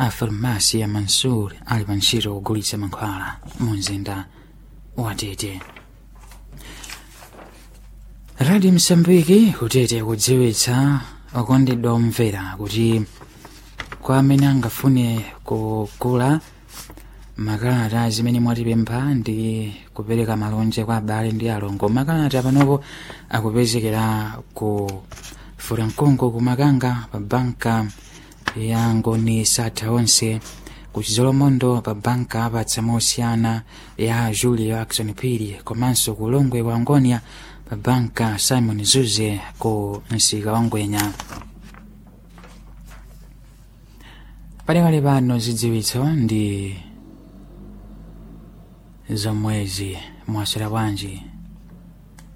a farmasi ya mansur ali pa ntchito kugulitsa mankhwala mu mzinda wa tete radio msambiki kutete kudziwitsa okondedwa omvera kuti kwa amene angafune kugula makalata zimene mwatipempha ndi kupereka malonje kwa abale ndi alongo makalata panopo akupezekera ku furankongo kumakanga pa banka ya ngoni satha onse ku chizolomondo pa banka apatsa mosiyana ya julio ackson piri komanso ku longwe wa ngonia pa banka simon zuze ku msika wa ngwenya palekale pano zidziwitso ndi zomwezi mwaswera bwanji